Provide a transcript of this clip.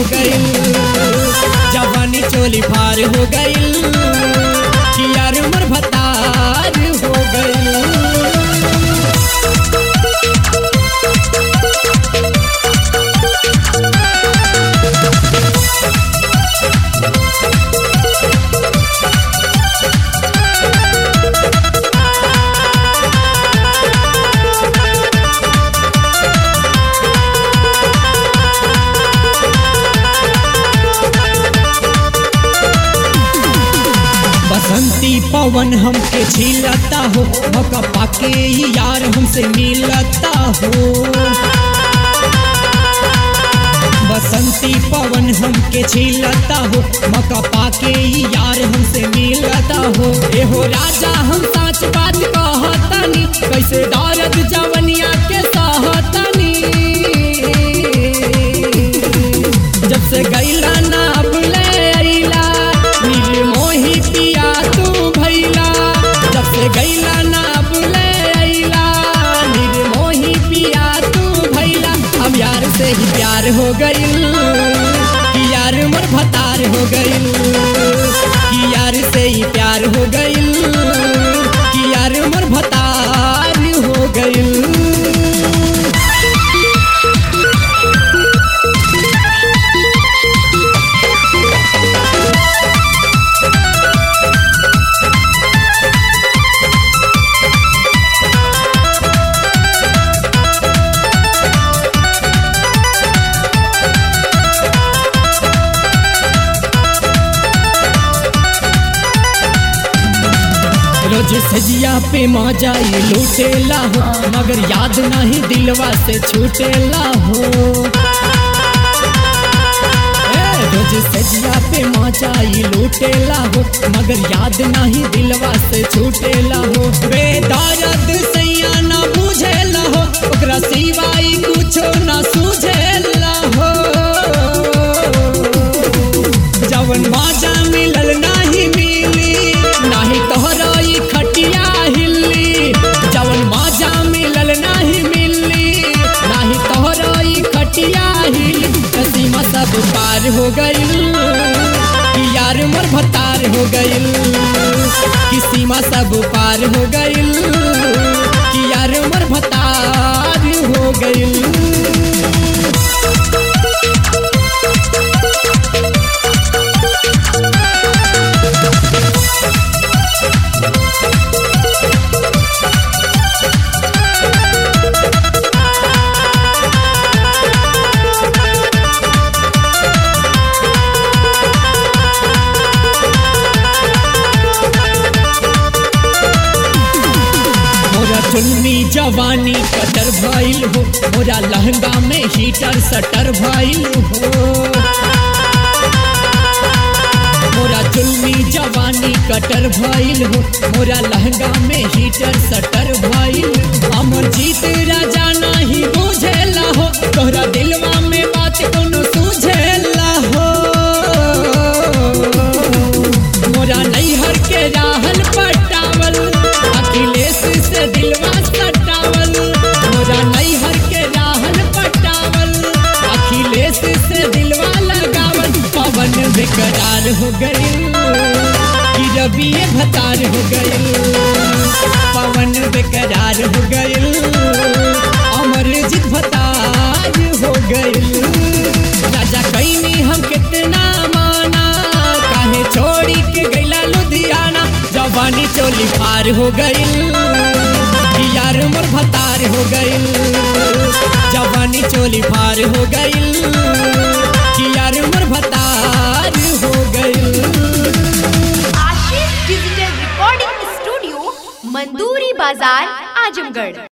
गइल जवानी चोली फार हो गइल कि यार उमर भतार हो गइल बसंती पवन हमके झीलता हो मौका पाके ही यार हमसे मिलता हो बसंती पवन हमके झीलता हो मौका पाके ही यार हमसे मिलता हो एहो राजा हम सच बात कहतनी कैसे दर्द जवनिया के सहतनी जब से गैला ना बुले अइला निर्मोही पिया तू भैला जब से गैला ना बुले अइला निर्मोही पिया तू भैला अब यार से ही प्यार हो गइल कि यार मोर भतार हो गइल कि यार से ही प्यार हो गइल कि यार मोर भतार हो गइल रोज सजिया पे मजाई लूटेला हो मगर याद नहीं दिलवा से छूटेला हो ए, रोज सजिया पे मजाई लूटेला हो मगर याद नहीं दिलवा से छूटेला हो बेदर्द सैया ना बुझेला हो ओकरा सिवाय कुछो ना सूझेला हो जवन माजा मिलल नाही मिली नाही तोहरा ई खटिया हिल्ली जवन माजा मिलल नाही मिली नाही तोहरा ई खटिया हिल्ली सीमा सब पार हो गइल कि यार मोर भतार हो गइल कि सीमा सब पार हो गइल कि यार मोर भतार हो गइल मोरा चुन्नी जवानी कटर भइल हो मोरा लहंगा में हीटर सटर भइल हो मोरा चुन्नी जवानी कटर भइल हो मोरा लहंगा में हीटर सटर भइल हमर जीत राजा नहीं बुझेला हो तोहरा दिलवा में बात कोनो सूझेला हो मोरा नैहर के राहन पटावल अखिलेश से दिलवा सटावल मोरा नैहर के राहन पटावल अखिलेश से दिलवा लगावल पवन बेकरार हो गइल कि रवि भतार हो गइल पवन बेकरार हो गइल अमरजीत भतार हो गइल राजा कैनी हम कितना माना काहे छोड़ी के गैला लुधियाना जवानी चोली पार हो गइल कि यार मोर भतार हो गइल जवानी चोली पार हो गइल कि यार मोर भतार हो गइल Ashish digital recording studio Manduri बाजार आजमगढ़